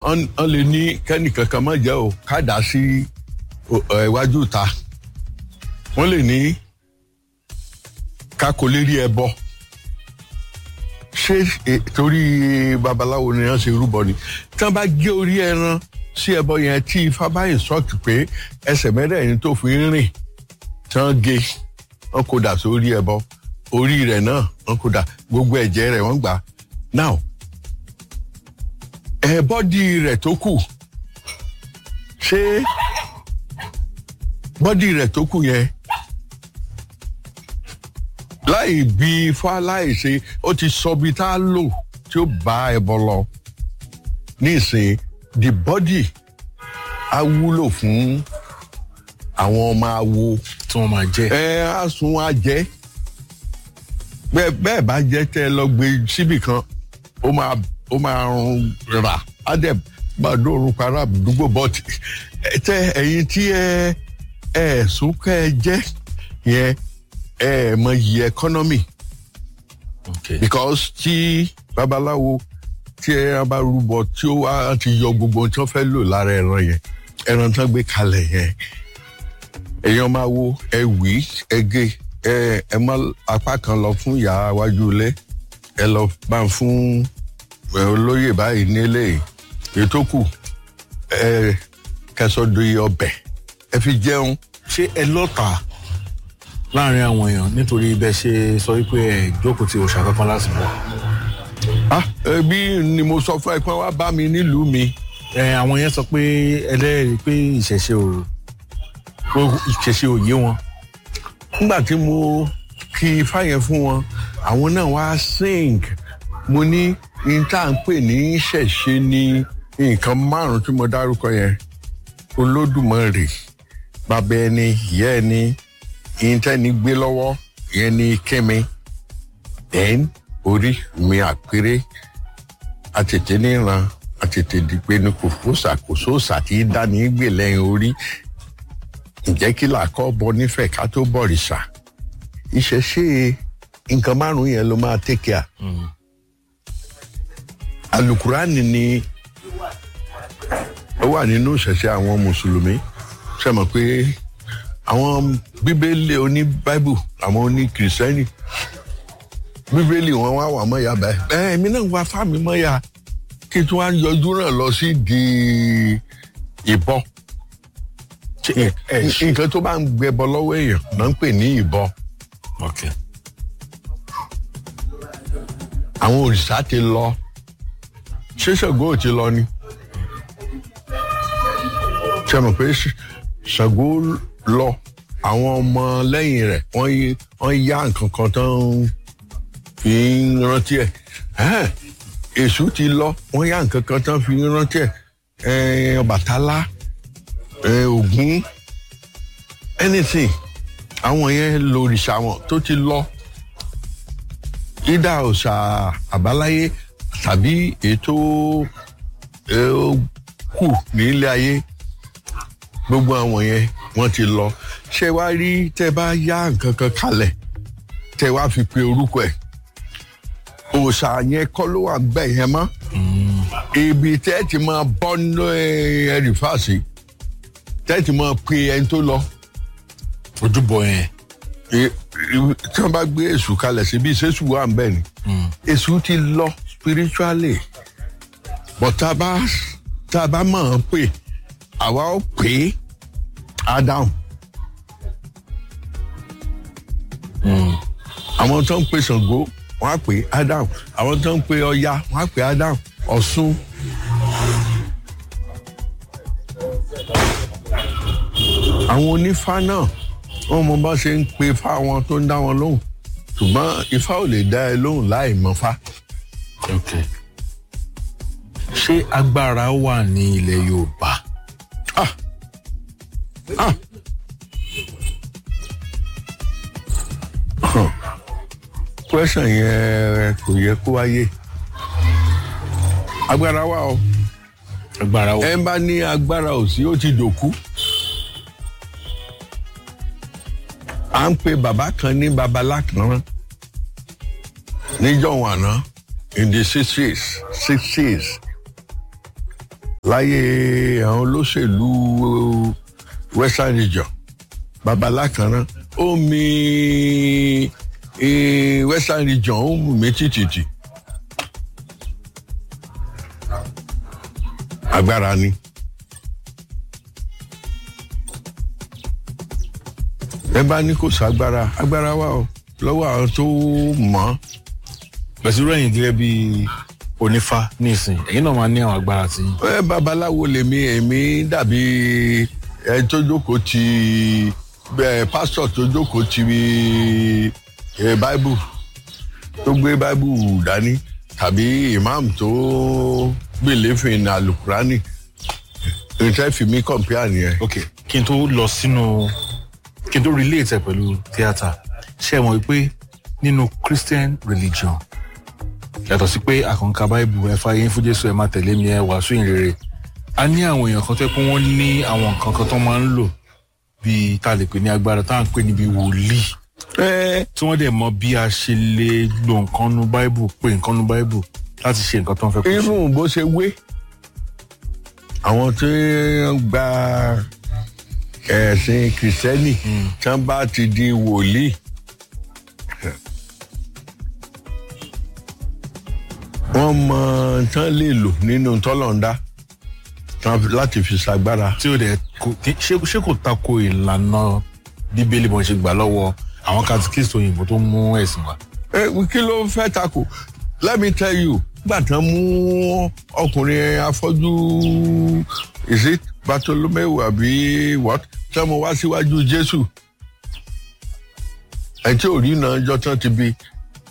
wọ́n lè ní kẹ́nìkan kan má jẹ́ o ká dà sí iwájú ta wọ́n lè ní ká kó lérí ẹbọ ṣé torí babaláwo ni wọ́n ṣe rúbọ ni tí wọ́n bá gé orí ẹran sí ẹbọ yẹn tí ifá bá ìsọ́ọ̀tì pé ẹsẹ̀ mẹ́rẹ̀ẹ̀rin tó fi ń rìn tí wọ́n gé wọ́n kó dà sórí ẹbọ orí rẹ̀ náà wọ́n kó dà gbogbo ẹ̀jẹ̀ rẹ̀ wọ́n gbà now ẹ bọ́dì rẹ̀ tó kù ṣé bọ́dì rẹ̀ tó kù yẹn láì bí ifá láì ṣe ó ti sọ bí tá a lò tí ó bá ẹbọ lọ nísìnyí the body á wúlò fún àwọn ọmọ awo tí wọ́n máa jẹ́. ẹ á sun á jẹ bẹ́ẹ̀ bẹ́ẹ̀ bá jẹ́ tẹ́ ẹ lọ gbé síbì kan ó máa ó máa rún rà á dẹ̀ máa dóorun para àdúgbò bọ́ọ̀tì tẹ ẹ̀yin tí ẹ ẹ sún kẹ́ ẹ jẹ́ yẹn ẹ mọ yìí economy Okay. because tí babaláwo tí ẹ bá rúbọ tí ó wá ti yọ gbogbo ohun tí wọ́n fẹ́ lò lára ẹran yẹn ẹran tán gbé kalẹ̀ yẹn èèyàn máa wo ẹ wí ẹ gé ẹ ẹ mọ apá kan lọ fún ìyá iwájú ilé ẹ lọ bá ń fún ẹ, olóyè báyìí nílé ètò kù ẹ kẹsọdọ ọbẹ̀ ẹ fi jẹun ṣé ẹ lọ́ta láàrin àwọn èèyàn nítorí bẹ́ẹ̀ ṣe sọ wípé ẹ jókòó ti òòṣà kankan lásìkò. ah ẹbí ni mo sọ fún ẹ pé wá bá mi nílùú mi ẹ àwọn yẹn sọ pé ẹlẹ́rìí pé ìṣẹ̀ṣe ò pé ìṣẹ̀ṣe ò yé wọn. nígbà tí mo kí ifá yẹn fún wọn àwọn náà wá sing mo ní ní tá à ń pè ní ṣẹ̀ṣe ní nǹkan márùn-ún tí mo dárúkọ yẹn olódùmarè bàbá ẹni ìyá ẹni ìyíntẹ́ni gbé lọ́wọ́ ìyẹn ní kíni then orí mi àpérè àtètè níran àtètè dìpé ní kò fòsà kò sóòsà tí í dání gbè lẹ́yìn orí ǹjẹ́ kí làákọ́ bọ nífẹ̀ẹ́ ká tó bọ̀rìṣà ìṣẹ̀ṣe nǹkan márùn-ún yẹn ló máa take care alukurani ni ó wà nínú ìṣẹ̀ṣe àwọn mùsùlùmí ṣe mọ̀ pé àwọn bíbélì oní báíbù àwọn oní kìrìsìtẹ́nì bíbélì wọn wá wà mọ́ya báyìí ẹ èmi náà wá fáàmì mọ́ya kí tí wọ́n á yọjú náà lọ sí di ìbọn ṣé ẹ ẹ ṣe. nǹkan tó bá ń gbẹbọ lọ́wọ́ èèyàn náà ń pè ní ìbọn Okay. àwọn òrìṣà ti lọ ṣé ṣàngó ò ti lọ ni ṣe mọ̀ pé Ṣ- ṣàngó lọ àwọn ọmọ lẹ́yìn rẹ̀ wọ́n yí- wọ́n yá nǹkan kan tó ń fi ń rántí ẹ̀ Ẹ́ẹ̀, èṣù ti lọ wọ́n yá nǹkan kan tó ń fi ń rántí ẹ̀ Ẹ̀, ọbàtálá ẹ̀, ògún anything àwọn yẹn lo òrìṣà wọn tó ti lọ ìdá òòṣà àbáláyé tàbí ètò ẹ, ó kù ní ilé ayé gbogbo àwọn yẹn wọ́n ti lọ ṣé wá rí tẹ́ bá yá nǹkan kan kalẹ̀ tẹ́ wá fi pe orúkọ ẹ̀ òòṣà yẹn kọ́ ló wà gbẹ̀ yẹn mọ́ ibi tẹ́ ti máa bọ́ nínú ẹ̀rì fàṣì tẹ́ ti máa pe ẹni tó lọ ojúbọ yẹn. e- e- tí wọn bá gbé èṣù kalẹ̀ síbi ìṣesù wà ń bẹ̀ ni èṣù ti lọ spiritually but tá a bá tá a bá mọ̀ ọ́n pè àwa ó pè é adam àwọn tó ń pè Ṣàngó wọn á pè é adam àwọn tó ń pè Ọya wọn á pè é adam Ọ̀ṣun àwọn onífá náà wọn mọ bá ṣe ń pe fá wọn tó ń dá wọn lóhùn ṣùgbọ́n ifá ò lè dá ẹ lóhùn láì mọ fá. Okay. ṣé agbára wà ní ilẹ̀ yorùbá. Ah. Ah. Huh. question yẹn kò yẹ kó wáyé agbára wà o agbára wà. ẹ bá ní agbára ò sí ó ti dòkú à ń pe bàbá kan ní babalá kan níjọ́ wọn àná in the sixties sixties láyé àwọn olóṣèlú western region babalákanná ó mi eh, western region ó mú mi títìtì agbára ni. ẹ bá ní kò ságbára agbára wà o lọ́wọ́ àwọn tó mọ̀ ọ́ pẹ̀sì rẹ̀yìn gẹ́gẹ́ bí onífá ní ìsìn ẹ̀yin náà máa ní àwọn agbára tí ẹ babaláwo lèmi èmi dàbí ẹ tó jókòó ti ẹ pásítọ̀ tó jókòó ti ẹ báíbù tó gbé báíbù dání tàbí imam tó gbèléfin alukurani ìtẹ́ fi mí kọ̀mpíà nìyẹn. ok kí n tó lọ sínú kí n tó relate ẹ pẹ̀lú theatre ṣé ẹ mọ̀ wípé nínú christian religion yàtọ̀ sí pé àkànká báìbù ẹ fàyè fún jésù ẹ máa tẹ̀lé mi ẹ wàásù ìrere a ní àwọn èèyàn kan tẹ́ pé wọ́n ní àwọn nǹkan kan tó máa ń lò bíi tá a lè pè ní agbára tá à ń pè níbi wòlíì ẹ tí wọ́n dẹ̀ mọ bí a ṣe lè lo nǹkan nu báìbù pé nǹkan nu báìbù láti ṣe nǹkan tó ń fẹ́ kó ṣe. irú bó ṣe wé àwọn tí wọ́n gba ẹ̀sìn kìrìsìtẹ́nì tí wọ́n bá ti di wòlíì wọ́n mọ tán lè lò nínú tọ́lọ̀ndá tán láti fi ṣàgbára. tí ó dẹ̀ kò kí- ṣé ṣé kò tako ìlànà bíbélì bọ́n ṣe gbà lọ́wọ́ àwọn katikíìsì òyìnbó tó mú ẹ̀sìn wá. ẹ kí ló fẹ́ takò let me tell you gbà tán mú ọkùnrin afọ́jú is it bartolomeu àbí what tán mo wá síwájú jésù ẹ tí ò rí iná ọjọ́ tán ti bí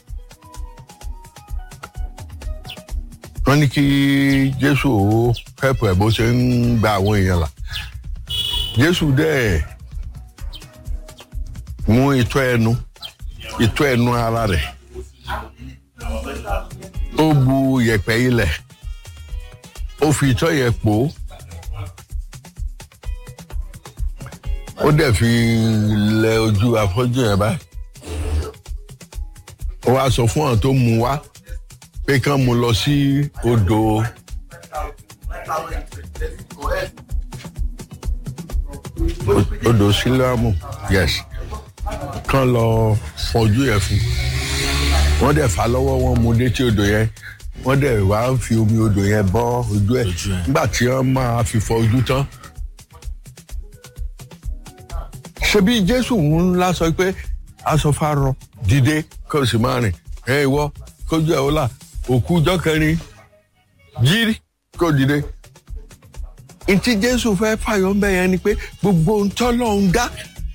wọ́n ní kí jésù ó pẹ́pẹ́ bó ṣe ń gba àwọn èèyàn là jésù dẹ́ mú itọ́ ẹnu itọ́ ẹnu ara rẹ̀ ó bu yẹ̀pẹ̀ ilẹ̀ ó fi itọ́ yẹn pò ó ó dẹ̀ fi lẹ ojú afọ́jú yẹn báyìí ó wá sọ fún àwọn tó mú wá pé kán mú lọ sí odò odò sílámù yes kán lọ fọjú yẹn fún wọ́n dẹ̀ fà lọ́wọ́ wọn mú létí odò yẹn wọ́n dẹ̀ wá ń fi omi odò yẹn bọ́ ojú ẹ̀ Ojú ẹ̀. nígbà tí wọ́n máa fi fọ ojú tán. ṣebí jésù ńlá sọ pé aṣọ fárọ dìde kó o sì máa rìn ẹ ìwọ kójú ẹ ó là òkú ọjọ́ kẹrin jírí kó dìde. ntí jésù fẹ́ fàyọ̀ ń bẹ̀ yẹn ni pé gbogbo ohun tọ́lọ́run dá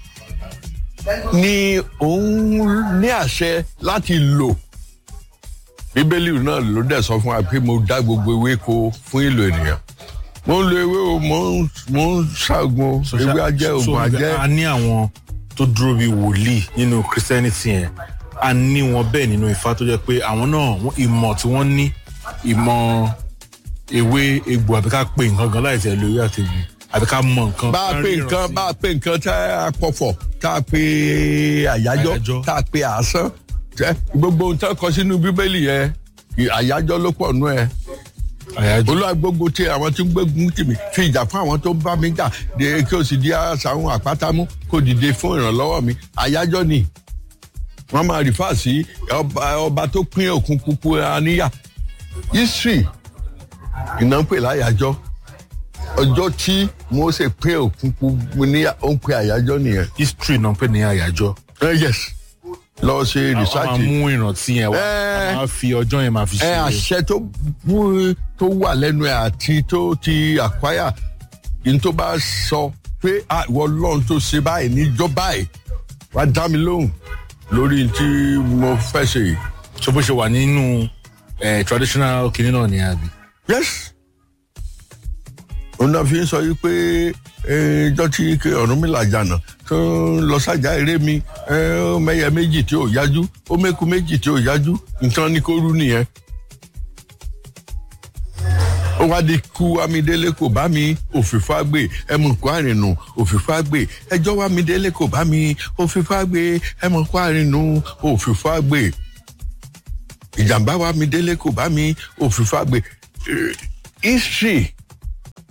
ni òun ní àṣẹ láti lò bíbélì náà ló dẹ̀ sọ fún wa pé mo dá gbogbo ewéko fún ìlò ènìyàn mo ń lo ewé o mo ń mo ń ṣàgùn o ewé ajẹ́ So, ògùn ajẹ́ a ní àwọn tó dúró bíi wòlíì nínú christianity yẹn a ní wọn bẹ́ẹ̀ nínú ifá tó jẹ́ pé àwọn náà wọ́n- ìmọ̀ tí wọ́n ní ìmọ̀ ewé egbò àbí ká pè nǹkan gan láì tẹ̀ lórí àtẹ̀gbò àbí ká mọ nǹkan. bá a ká pè ríran nǹkan sí. bá a pè nǹkan tá a pọ̀fọ̀ tá a pè àyájọ́ Àyájọ́. tá a pè àásán tẹ gbogbo ohun tó kọ sínú bíbélì yẹn ì- àyájọ́ ló pọ̀ nú ẹ̀ àyájọ́ olúwa gbogbo tí àwọn tí ń gbógun tì mí fi ìjà fún àwọn tó ń bá mi jà de kí o sì di àṣàwọn àpátámú kó dìde fún ìrànlọ́wọ́ mi àyájọ́ ni wọ́n máa rìfà sí ọba ọba tó pín òkun kúkú aníyà history iná ń pè láyàjọ́ ọjọ́ tí mose pín òkun kúkú níyà ó ń pè àyájọ́ nìyẹn history náà pè ní àyájọ́. Eh, yes lọ ṣe a máa research mú ìrántí yẹn wá Eh. a máa fi ọjọ́ yẹn máa fi ẹ ṣe. àṣẹ tó bú tó wà lẹ́nu ẹ̀ àti tó ti àkwáyà ní tó bá sọ pé "Ah, ìwọ lọ́run tó ṣe báyìí níjọ́ báyìí wá dá mi lóhùn lórí tí mo fẹ́ ṣe yìí. so bó ṣe wà nínú eh, traditional kinní náà ni àbí. yes òun náà fi ń sọ yìí pé ìjọ tí ọ̀rúnmìlà jànà tó ń lọ sájà eré mi eh, ó mẹ́yẹ méjì tí ò yájú ó mẹ́kù méjì tí ò yájú nǹkan ní kó rú nìyẹn. ó wá di kú amídélé kò bá mi òfìfá gbé ẹmu kó àrìnù òfìfá gbé ẹjọ́ wá amídélé kò bá mi òfìfá gbé ẹmu kó àrìnù òfìfá gbé ìjàmbá wa mi délé kò bá mi òfìfà gbé Eh, history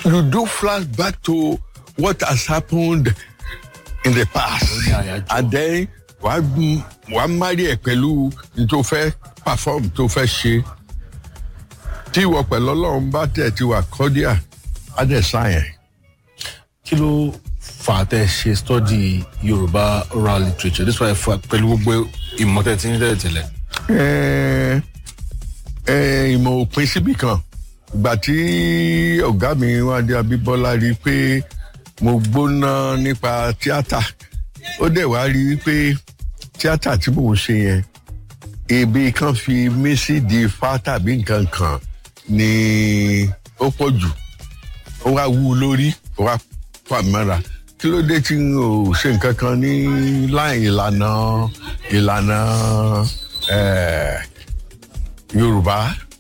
you do flashback to what has happened in the past ní àyájọ́. and then wàá m- wàá marry ẹ̀ pẹ̀lú n tó fẹ́ perform tó fẹ́ ṣe tí ìwọ pẹ̀lú ọlọ́run bá tẹ̀ ti wà cordial á dẹ̀ sáyẹn. kí ló fà á tẹ́ ṣe study yorùbá oral literature this why fa pẹ̀lú gbogbo ìmọ̀tẹ́ tí ń tẹ̀lé tẹ̀lẹ̀. ẹ ẹ ìmọ̀ òpin síbì kan ìgbà tí ọ̀gá mi wádìí abíbọ́lá rí i pé mo gbóná nípa tíátà ó dẹ̀ wá rí i pé tíátà tí mò ń ṣe yẹn ebi kan fi mí sí di ifá tàbí nǹkan kan ni ó pọ̀ jù ó wá wú u lórí ó wá fà mí mọ́ra kí ló dé tí n ò ṣe nǹkan kan ní láì ìlànà ìlànà eh, yorùbá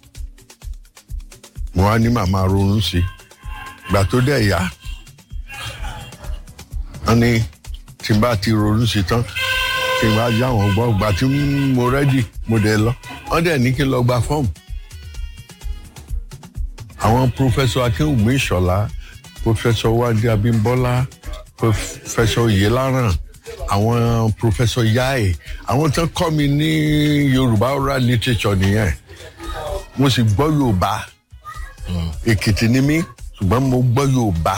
mo wá ní màmá ronú sí i gbà tó dẹ̀ yá wọ́n ní tí n bá ti ronú sí i tán tí n bá yá wọn gbọ́ gbà tí mo rẹ́dì mo dẹ̀ lọ wọ́n dẹ̀ ní kí n lọ gba fọ́ọ̀mù àwọn pòfẹsọ akínwùmí ìṣọlá pòfẹsọ wádìí abímbọlá pòfẹsọ yìláràn àwọn pòfẹsọ yáì àwọn tó kọ́ mi ní yorùbá oral literature nìyẹn mo sì gbọ́ yorùbá èkìtì ni mí ṣùgbọ́n mo gbọ́ yorùbá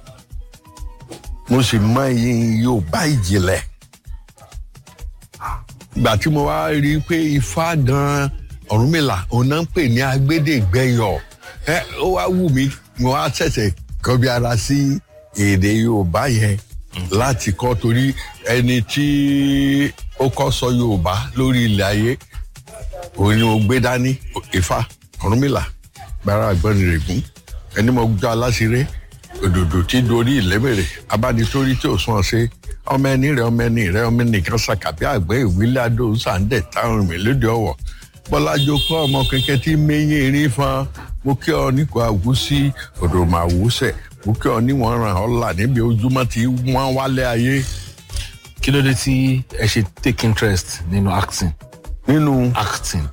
mo sì mọ iye yorùbá ìjìnlẹ̀ ìgbà tí mo wá rí i pé ifá gan ọ̀rúnmìlà òun náà ń pè ní agbẹ́dẹ́gbẹ́yọ̀ ẹ ó wá wù mí mo wá ṣẹ̀ṣẹ̀ kọ́ bí ara sí èdè yorùbá yẹn láti kọ́ torí ẹni tí ó kọ́ sọ yorùbá lórí ilẹ̀ ayé òun ni mo gbé dání ifá ọ̀rúnmìlà gbára àgbọ̀nrẹ̀gùn ẹni mo gbọ́ aláṣiré òdòdó tí dorí ìlẹ́mẹ̀rẹ̀ abánitórí tí ò sún ọ sí ọmọ ẹni rẹ ọmọ ẹni rẹ ọmọ ẹnìkan ṣàkàbí àgbẹ̀ ìwílẹ̀ adó sàǹdẹ̀ táwọn mi lóde ọ̀wọ̀ bọ́lájọ kọ́ ọmọ kẹ̀kẹ́ tí méyìn erin fan mo kí ọ nípa àwùsí òdòmọ̀ àwùsẹ̀ mo kí ọ níwọ̀n ràn ọ́ là níbi ojúmọ́ tí wọ́n wálé ayé kí ló dé tí ẹ ṣe take interest nínú acting nínú acting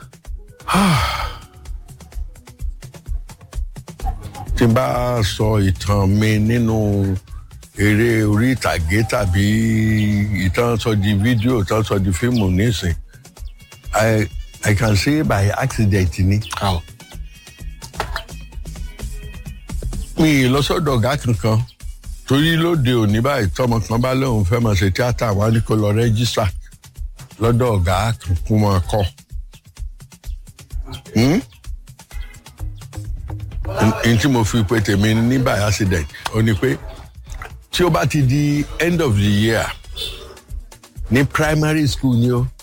tí n bá sọ ìtàn mi nínú eré orí ìtàgé tàbí ìtàn sọ di fídíò ìtàn sọ di fíìmù nísìn i i can say by accident ni how mi ì lọ sọ́dọ̀ ọ̀gá kankan torí lóde òní báyìí tọmọ kan bá lóun fẹ́ máa ṣe tíátà wá ní kó lọ rẹ́jísà lọ́dọ̀ ọ̀gá kankan máa kọ́ Hmm? n tí mo fi pe tèmi ní by accident ó ní pé tí ó bá ti di end of the year ní primary school ni ó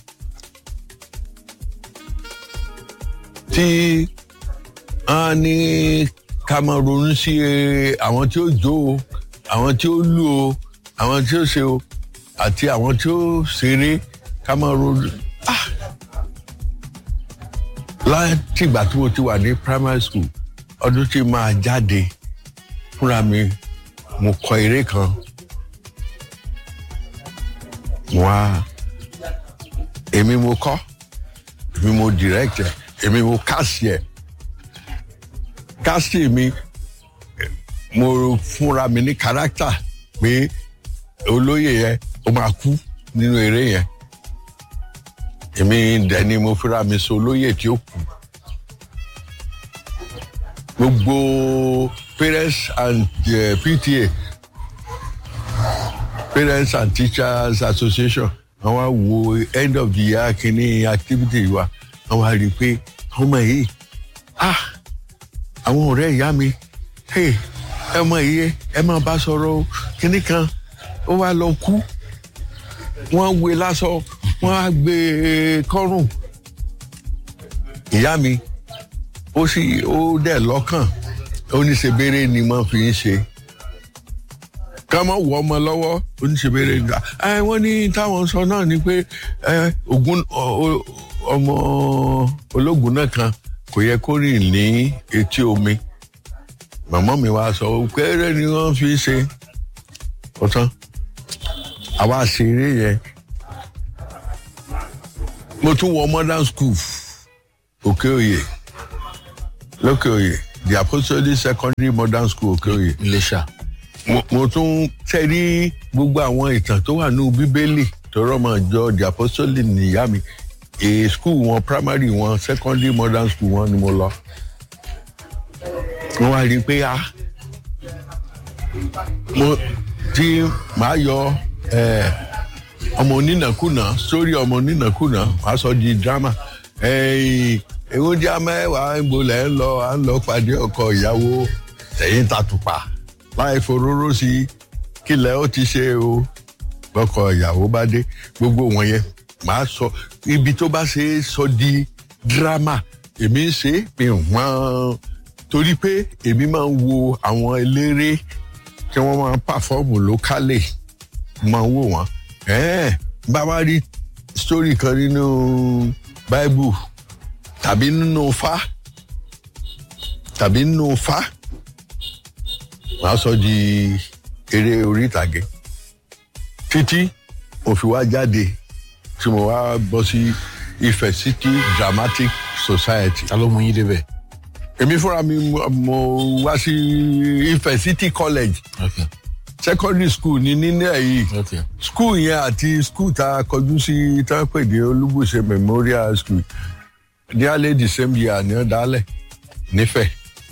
tí a ní ká máa ronú sí eh, àwọn tí ó jó o àwọn tí ó lù o àwọn tí ó ṣe o àti àwọn tí ó ṣeré ká máa ronú ah láti ìgbà tí mo ti wà ní primary school ọdún tí máa jáde fúnra mi mo kọ eré kan wá èmi mo kọ èmi mo direct ẹ èmi mo cast ẹ cast mi mo fúnra mi ní character pé olóyè yẹn ó máa kú nínú eré yẹn èmi dẹ̀ ni mo fúnra mi so olóyè tí ó kú gbogbo parents and uh, pta parents and teachers association wọn wá wo end of the year kìíní activity wa wọn wá rí i pé ọmọ yìí ah àwọn ọ̀rẹ́ ìyá mi hey ẹ mọ iye ẹ máa bá sọ̀rọ̀ o kìíní kan ó wá lọ kú wọ́n wé lásọ wọ́n á gbé e kọ́rùn ìyá mi ó sì ó dẹ̀ lọ́kàn oníṣebére ni mo fi ń ṣe ká mọ̀ wọ ọmọ lọ́wọ́ oníṣebére nígbà ẹ wọ́n ní táwọn sọ náà ni pé ẹ ogun ọmọ ológun náà kan kò yẹ kó rìn ní etí omi màmá mi wá sọ péré ni wọ́n fi ṣe ọ̀tán àwa ṣeré yẹn mo tún wọ modern school òkè òye lókè òye the apostolic secondary modern school òkèòyè iléṣà mo- mo tún tẹ́rí gbogbo àwọn ìtàn tó wà ní bíbélì tó rọ́mọ jọ the apostolic nìyá mi èè school wọn primary wọn secondary modern school wọn ni mo lọ wọ́n wá rí i pé a mo tí màá yọ eh, ọmọ onínàkúnà sórí ọmọ onínàkúnà wàá sọ di drama èwo jẹ́ mẹ́wàá ìbolẹ̀ ń lọ à ń lọ pàdé ọkọ ìyàwó tẹ̀yìn tàtùpà láì foróró sí i kílẹ̀ ó ti ṣe o lọkọ ìyàwó bá dé gbogbo wọn yẹn màá sọ ibi tó bá ṣe é sọ di drama èmi ń ṣe é mi wọ́n torí pé èmi máa ń wo àwọn eléré tí wọ́n máa ń pàfọ́ọ̀mù lókàlè máa ń wò wọ́n ẹ̀ẹ́n bá wá rí sítórì kan nínú báíbù tàbí nínú fá tàbí nínú fá wàá sọ di eré orí ìtàgé títí mo fi wá jáde tí mo wá bọ́ sí Ifẹ̀ City Dramatic Society ta ló mú yín débẹ̀. èmi fúnra mi mo- mo wá sí Ifẹ̀ City College ok secondary school ní nílẹ̀ yìí ok school yẹn àti school tá a kọjú sí tá a pè ní Olúbùṣe Memorial School ní alẹ́ the same year ní ọ̀dálẹ̀ nífẹ̀ẹ́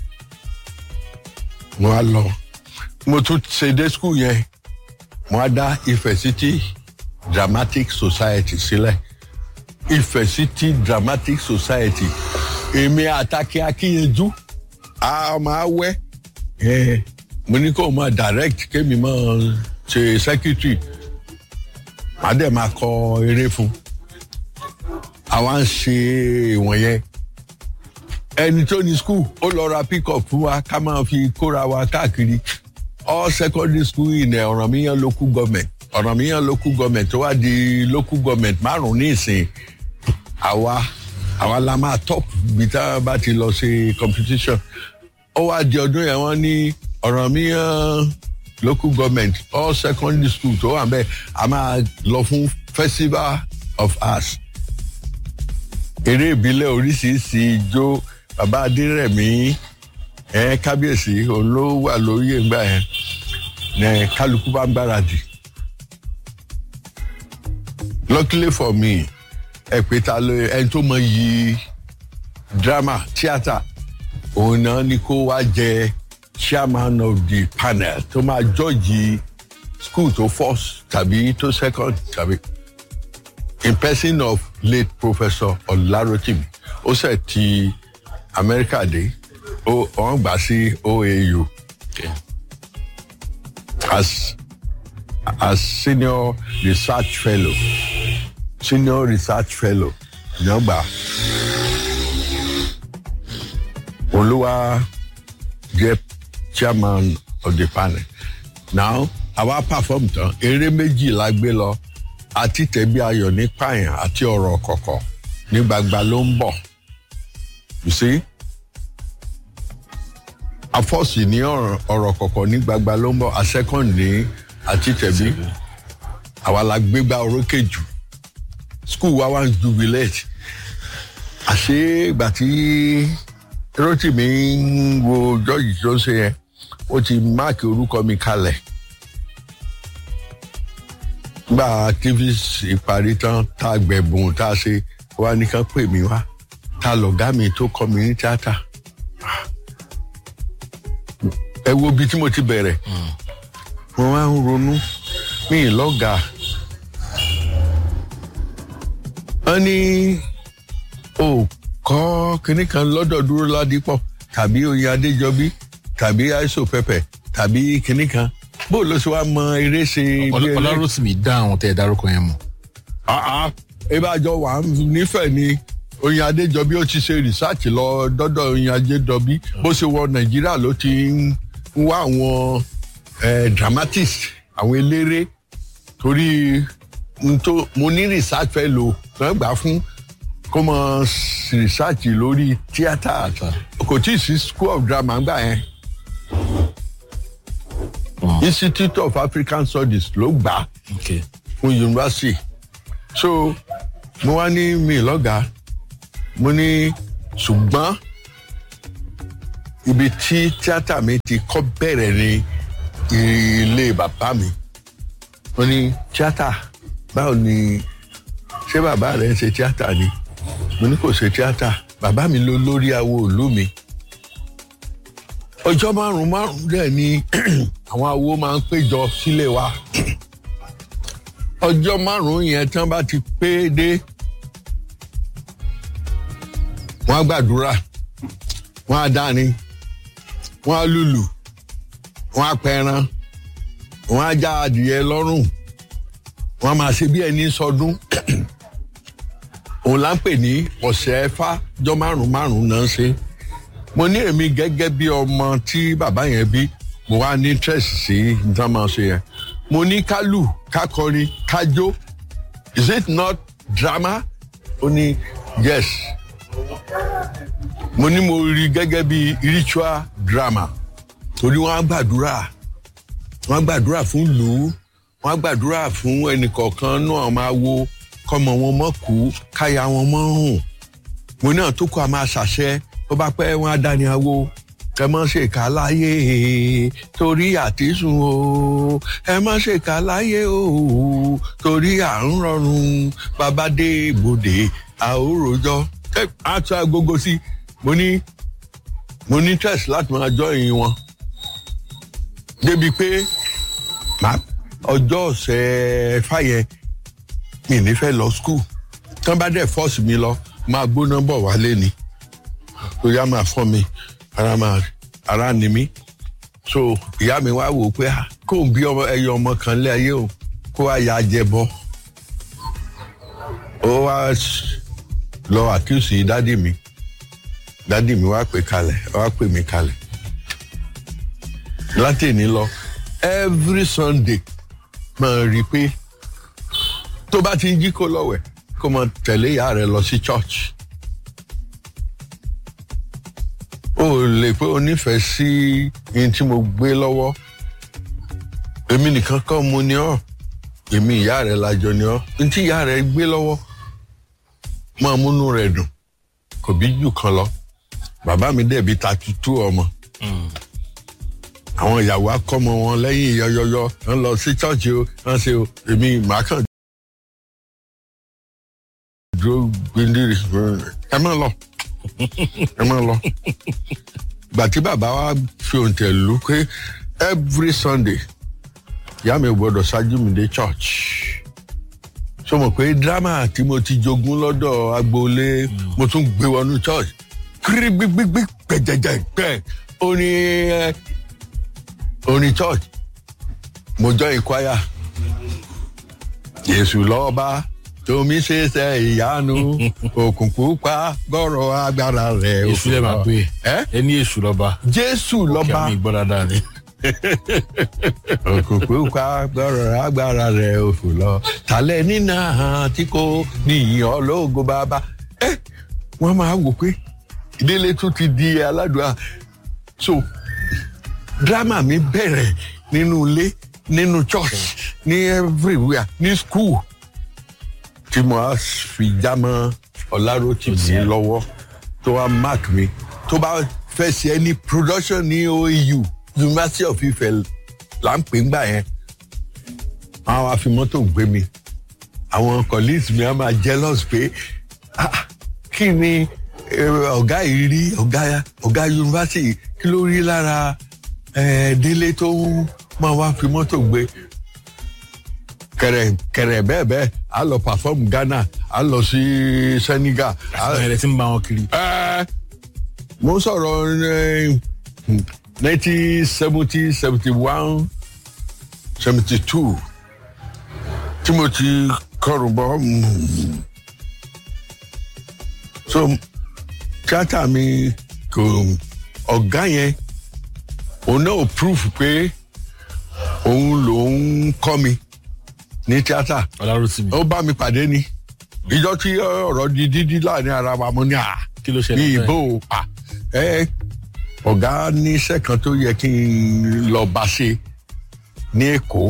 mo á lọ mo tún ṣe dé school yẹn mo á dá Ifẹ̀ City Dramatic Society sílẹ̀ Ifẹ̀ City Dramatic Society èmi àtàkì akíyanjú a máa wẹ́ ẹ̀ mo ní kó o máa direct kémi máa ṣe secretary màá dẹ̀ máa kọ eré fún àwa ń ṣe ìwọ̀nyẹn ẹni tó ní school ó lọ ra pick up fún wa ká máa fi kóra wa káàkiri all secondary school in Ọ̀rànmíyàn local government Ọ̀rànmíyàn local government tó wá di local government márùn-ún ní ìsìn àwa àwa la máa top bí tá a bá ti lọ ṣe competition ó wá di ọdún yẹn wọ́n ní Ọ̀rànmíyàn local government all secondary school tó wà bẹ́ẹ̀ a máa lọ fún festival of arts eré ìbílẹ̀ oríṣiríṣi ijó bàbá adérẹ̀mí ẹ̀ kábíyèsí òun ló wà lórí ìgbà yẹn ní kálukú bá ń gbáradì luckily for me ẹ pé ta ló ẹni tó mọ yí drama theatre òun náà ni kó wá jẹ chairman of the panel tó máa jọ́ọ̀jì school tó first tàbí tó second tàbí in person of late professor Ọláròtìmí ó ṣe ti Amẹ́ríkà dé ó wọ́n gbà sí OAU ok as as senior research fellow senior research fellow ní ọgbà olúwa jẹ chairman of the panel now àwa perform tán eré méjì la gbé lọ àti tẹ̀bí ayọ̀ ní pààyàn àti ọ̀rọ̀ kọ̀kọ̀ ní gbagba ló ń bọ̀ you see afọ́sì ní ọ̀rọ̀ ọ̀rọ̀ kọ̀kọ̀ ní gbagba ló ń bọ̀ a second ní àti tẹ̀bí àwa la gbégbá orókè jù school wa wá ń jubilate àṣé ìgbà tí Rótìmí ń wo George tó ń ṣe yẹn ó ti máàkì orúkọ mi kalẹ̀ gba activist ìparí tán tá a gbẹ̀bùn tá a ṣe wá nìkan pè mí wá ta lọ̀gá mi tó kọ́ mi ní tíátà ẹ wo ibi tí mo ti bẹ̀rẹ̀ mo máa ń ronú mi ì lọ́gàá wọ́n ní o kọ́ kinní kan lọ́dọ̀ dúró ládìpọ̀ tàbí oyin adéjọbí tàbí aiso pẹpẹ tàbí kinní kan bó ló ṣe wá mọ eré ṣe bí Ọlá- eré Ọláròtìmí dá àwọn tẹ́ ẹ dárúkọ yẹn mọ̀. àá ìbájọ wà nífẹ̀ẹ́ ni oyin adéjọbí ó ti ṣe rìsáàtì lọ dọ́dọ̀ oyin adéjọbí bó ṣe wọ nàìjíríà ló ti ń wá àwọn eh, dramatist àwọn eléré torí n tó mo ní research fẹ́ lò wọ́n gbà fún kó mọ research lórí tíátà kò tí ì sí school of drama gbà yẹn institute of african studies ló gbà á ok fún yunifásitì so mo wá ní mi lọ́gàá mo ní ṣùgbọ́n ibi tí tíátà mi ti kọ́ bẹ̀rẹ̀ ní ilé bàbá mi wọ́n ní tíátà báwo ni ṣé bàbá rẹ̀ ń ṣe tíátà ni mo ní kò ṣe tíátà bàbá mi ló lórí awo ìlú mi ọjọ́ márùn márùn dẹ̀ ni àwọn awo máa ń péjọ sílé wa ọjọ́ márùn yẹn tán bá ti pé dé wọ́n á gbàdúrà wọ́n á dání wọ́n á lùlù wọ́n á pẹran wọ́n á já adìyẹ lọ́rùn wọ́n á máa ṣe bí ẹni sọdún òun là ń pè ní ọ̀sẹ̀ ẹ̀fà jọ márùn márùn náà ṣe mo ní èmi gẹ́gẹ́ bí ọmọ tí bàbá yẹn bí mo wá ní interest sí nǹkan máa ṣe yẹn mo ní ká lù ká kọrin ká jó is it not drama ó ní yes mo ní mo rí gẹ́gẹ́ bí ritual drama torí wọ́n á gbàdúrà wọ́n á gbàdúrà fún lù ú wọ́n á gbàdúrà fún ẹnìkọ̀ọ̀kan náà máa wo kọ́mọ wọn mọ́ kú káya wọn mọ́ rùn mo náà tó kọ a máa ṣàṣẹ tó bá pẹ́ wọn á dání awo ẹ má ṣe kà láyé torí àtisùn o ẹ má ṣe kà láyé o torí à ń rọrùn bàbá dé ibodè àóròjọ ẹ á tún agogo sí mo ní mo ní test láti máa jọ ìyìn wọn débi pé ọjọ́ ọ̀sẹ̀ fàyẹ mi ní fẹ́ lọ skul tán bá dẹ̀ fọ́ọ̀sì mi lọ máa gbóná bọ̀ wálé ni torí a máa fọ́ mi ara máa ara ni mí so ìyá mi wá wò ó pé kó n bí ẹyọ ọmọ kan lé ayé o kó wá ya jẹ bọ ó wá lọ àkíyèsí dádì mi dádì mi wá pè kalẹ̀ wá pè mí kalẹ̀ láti ní lọ every sunday máa rí i pé tó bá ti ń jí kó lọ́wẹ̀ kó máa tẹ̀lé ìyá rẹ̀ lọ sí church. o lè pé o nífẹ̀ẹ́ sí ihun tí mo gbé lọ́wọ́ èmi nìkan kọ́ mo ní ọ́ èmi ìyá rẹ̀ lájọ ní ọ́ ohun tí ìyá rẹ̀ gbé lọ́wọ́ máa múnú rẹ̀ dùn kò bí jù kan lọ bàbá mi dẹ̀bi ta tutù ọmọ àwọn ìyàwó akọ́mọ wọn lẹ́yìn yọyọyọ wọn lọ sí chọ́ọ̀chì o wọn ṣe o èmi màá kàn dúró gbendiri ẹ má lọ ẹ má lọ gbà tí bàbá wa fi òǹtẹ̀ lù pé every sunday ìyá mi ò gbọdọ̀ ṣáájú mi dé church so mọ̀ pé drama tí mo ti jogún lọ́dọ̀ agboolé mo tún gbé wọnú church kiri gbígbígbí gbẹjẹjẹ gbẹ orin orin church mo jọ ìkwáyà Jésù lọ́ba tomi ṣe ṣe ìyanu òkùnkùn pa gbọ́rọ̀ agbára rẹ̀ èṣù lè máa pè é ẹ ní èṣù lọ́ba Jésù kí lọ́ba àmì gbọ́ dáadáa ni. òkùnkùn pa gbọ́rọ̀ agbára rẹ̀ òfò lọ tàlẹ́ nínà tí kò níyìn ológo bàbá ẹ wọ́n máa wò pé ìdílé tún ti di aládùá so drama mi bẹ̀rẹ̀ nínú ilé nínú church ní everywhere ní school tí mo á fi já mọ́ ọlárótìmí lọ́wọ́ tó wá mark mi tó bá fẹ́ ṣe ẹni production ní OAU University of Ife là ń pè ń gbà yẹn àwọn afimọ́tò gbé mi àwọn colleagues mi á máa jealous pé "Ah, kí ni eh, ọ̀gá yìí rí ọ̀gá ọ̀gá yunifásitì kí ló rí lára eh, délé tó máa wá fi mọ́tò gbé kẹrẹ kẹrẹ bẹ́ẹ̀ bẹ́ẹ̀ a lọ perform Ghana a lọ sí Senegal a àwọn ẹ̀rẹ́ tí ń bá wọn kiri. ẹ mo ń sọ̀rọ̀ nineteen seventy seventy one seventy two tí mo ti kọrùn bọ́ mm. so tíátà mi kò ọ̀gá yẹn òun náà proof pé òun lòun kọ́ mi ní tíátà ọlárútìmí ó bá mi pàdé ni ìjọ tí ọ̀rọ̀ di dídí láàrin ara wa mo ní à kí ló ní ṣẹlẹ̀ ìbò à ẹ ọ̀gá ní iṣẹ́ kan tó yẹ kí n lọ bá ṣe ní Èkó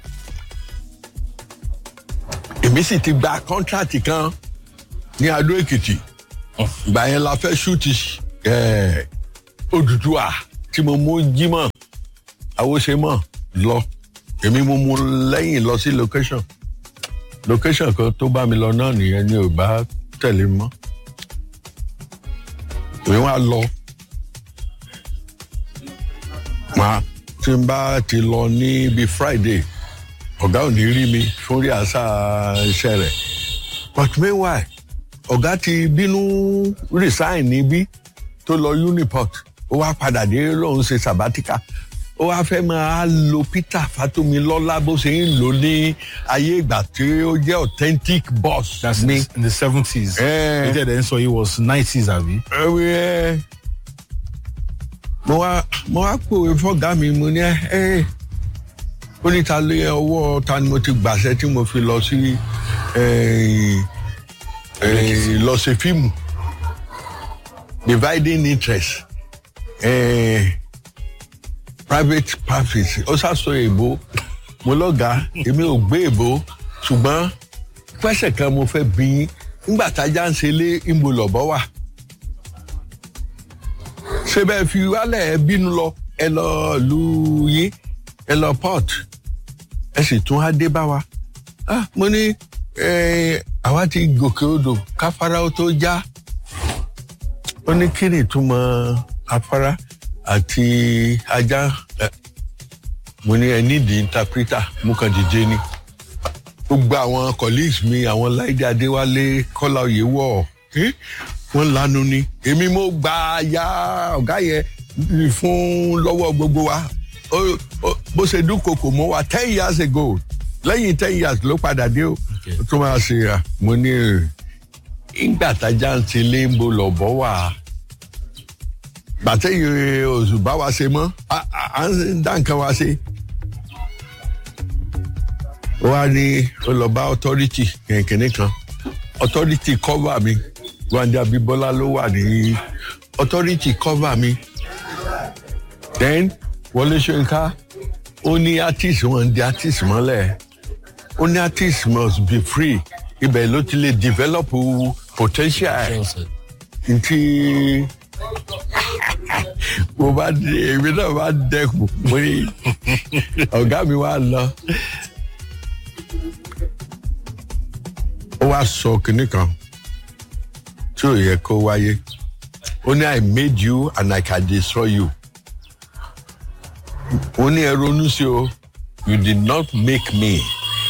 èmi sì ti gba kọ́ńtrátì kan ní Adó Èkìtì ìgbà yẹn la fẹ́ ṣúùtì ẹ̀ Odùduwà tí mo mú jímọ̀ àwòṣemọ̀ lọ èmi mo mú lẹ́yìn lọ sí location location kan tó bá mi lọ náà nìyẹn ni ò bá tẹ̀lé mọ́ èmi wá lọ máa tí n bá ti lọ ní bíi Friday ọ̀gá ò ní rí mi fún rí àṣà iṣẹ́ rẹ̀ but meanwhile ọ̀gá ti bínú resign níbí tó lọ Uniport ó wá padà dé lóun ṣe sabatika ó wá fẹ́ máa lo Peter Fatomilola bó ṣe ń lò ní ayé ìgbà tí ó jẹ́ authentic boss that's mi. in the seventies. Eh. ètò ẹ̀dẹ̀ ń sọ yìí was nineties àbí. ẹ̀wẹ̀ ẹ̀ mo wá mo wá pòwe fọ́gá mi mo ní ẹ ẹ ó ní ta lé ọwọ́ ta ni mo ti gbàṣẹ tí mo fi lọ sí eh, eh, lọ ṣe fíìmù dividing interest eh, private practice ó ṣàṣọ èbó mo lọ́gàá èmi ò gbé èbó ṣùgbọ́n pẹ́sẹ̀ kan mo fẹ́ bí yín nígbà tájà ń ṣe lé ìmọ̀ lọ́bọ̀ wà ṣé bẹ́ẹ̀ fi wálẹ̀ ẹ bínú lọ ẹ lọ lu yín ẹ lọ port ẹ sì tún á dé bá wa ah mo ní eh, àwa ti gòkè odò káfárá ó tó já ó ní kí ni ìtumọ̀ afárá àti ajá ẹ, mo ní ẹ nídìí interpreter mo kàn dìde ni gbogbo àwọn colleagues mi àwọn láìdé adéwálé kọ́lá oyèwọ̀ eh, wọ́n lanu ni èmi mo gba ya ọ̀gá yẹn fún lọ́wọ́ gbogbo wa Ó- ó- bó ṣe dúnkokò mọ́ wa ten years ago lẹ́yìn ten years ló padà dé o Okay. tó máa ṣe ra mo ní ìgbà tájà ń ti lé ń bo lọ́bọ̀ wà gbàtẹ́yìn oṣù bá wa ṣe mọ́ à- à à ń dá nǹkan wa ṣe ó wá ní ó lọ bá authority kẹ̀kẹ́ kan authority cover mi Wándé Abímbọ́lá ló wà ní authority cover mi then Wọlé Ṣóyínká ó ní artist wọn di artist mọ́lẹ̀ ó ní artist must be free ibẹ̀ ló ti lè develop potential ntí mo bá dé èmi náà bá dẹkùn mo ní ọ̀gá mi wá lọ ó wá sọ kinní kan tí ò yẹ kó wáyé ó ní I made you and I can destroy you ó ní ẹ ronú sí o you did not make me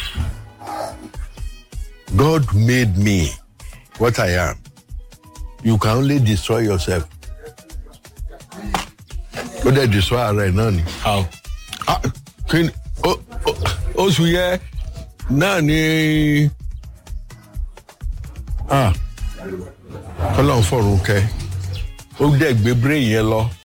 God made me what I am you can only destroy yourself ó dẹ̀ destroy ara ẹ̀ náà ni how. ah kí ni ó- ó- oṣù yẹ náà ni ah kọ́lọ́n fọ̀rùn kẹ́ ó dẹ̀ gbé brain yẹn lọ